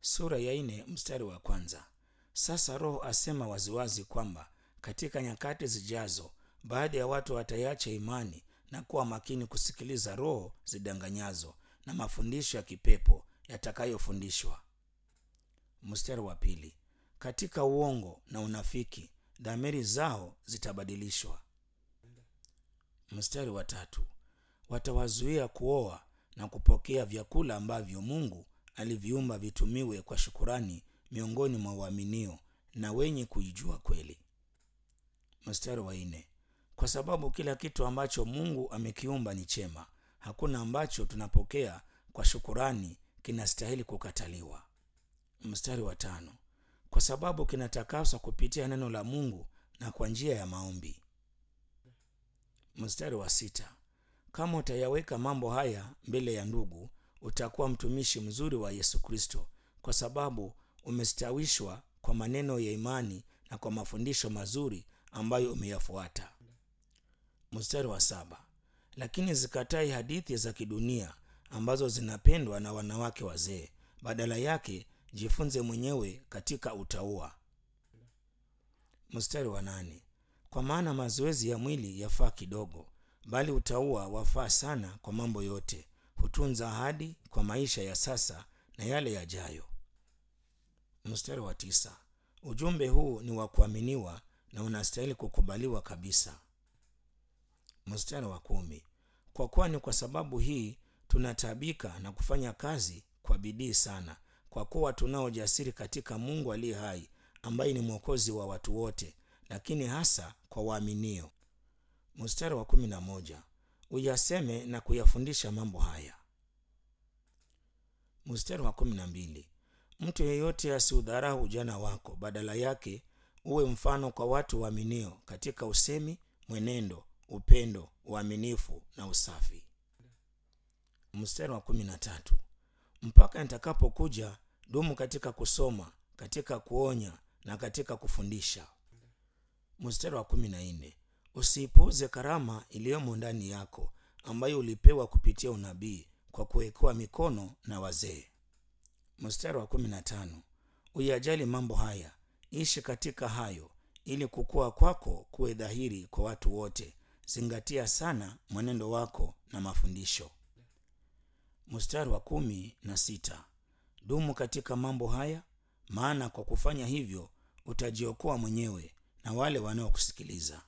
sura ya nne mstari wa kwanza. Sasa Roho asema waziwazi kwamba katika nyakati zijazo baadhi ya watu wataiacha imani na kuwa makini kusikiliza roho zidanganyazo na mafundisho ya kipepo yatakayofundishwa. Mstari wa pili, katika uongo na unafiki dhamiri zao zitabadilishwa. Mstari wa tatu, watawazuia kuoa na kupokea vyakula ambavyo Mungu aliviumba vitumiwe kwa shukurani miongoni mwa waaminio na wenye kuijua kweli. Mstari wa nne, kwa sababu kila kitu ambacho Mungu amekiumba ni chema, hakuna ambacho tunapokea kwa shukurani kinastahili kukataliwa. Mstari wa tano, kwa sababu kinatakaswa kupitia neno la Mungu na kwa njia ya maombi. Mstari wa sita, kama utayaweka mambo haya mbele ya ndugu, utakuwa mtumishi mzuri wa Yesu Kristo, kwa sababu umestawishwa kwa maneno ya imani na kwa mafundisho mazuri ambayo umeyafuata. Mstari wa saba, lakini zikatai hadithi za kidunia ambazo zinapendwa na wanawake wazee, badala yake jifunze mwenyewe katika utauwa. Mstari wa nane, kwa maana mazoezi ya mwili yafaa kidogo, bali utauwa wafaa sana kwa mambo yote, hutunza ahadi kwa maisha ya sasa na yale yajayo. Mstari wa tisa, ujumbe huu ni wa kuaminiwa na unastahili kukubaliwa kabisa. Mstari wa kumi, kwa kuwa ni kwa sababu hii tunataabika na kufanya kazi kwa bidii sana, kwa kuwa tunao ujasiri katika Mungu aliye hai, ambaye ni mwokozi wa watu wote, lakini hasa kwa waaminio. Mstari wa kumi na moja, uyaseme na kuyafundisha mambo haya. Mstari wa kumi na mbili, mtu yeyote asiudharau ujana wako, badala yake uwe mfano kwa watu waaminio katika usemi, mwenendo, upendo, uaminifu na usafi. Mstari wa kumi na tatu, mpaka nitakapokuja dumu katika kusoma, katika kuonya na katika kufundisha. Mstari wa kumi na nne, usiipuuze karama iliyomo ndani yako ambayo ulipewa kupitia unabii kwa kuwekewa mikono na wazee. Mstari wa kumi na tano, uyajali mambo haya, ishi katika hayo, ili kukua kwako kuwe dhahiri kwa watu wote. Zingatia sana mwenendo wako na mafundisho. Mstari wa kumi na sita, dumu katika mambo haya, maana kwa kufanya hivyo utajiokoa mwenyewe na wale wanaokusikiliza.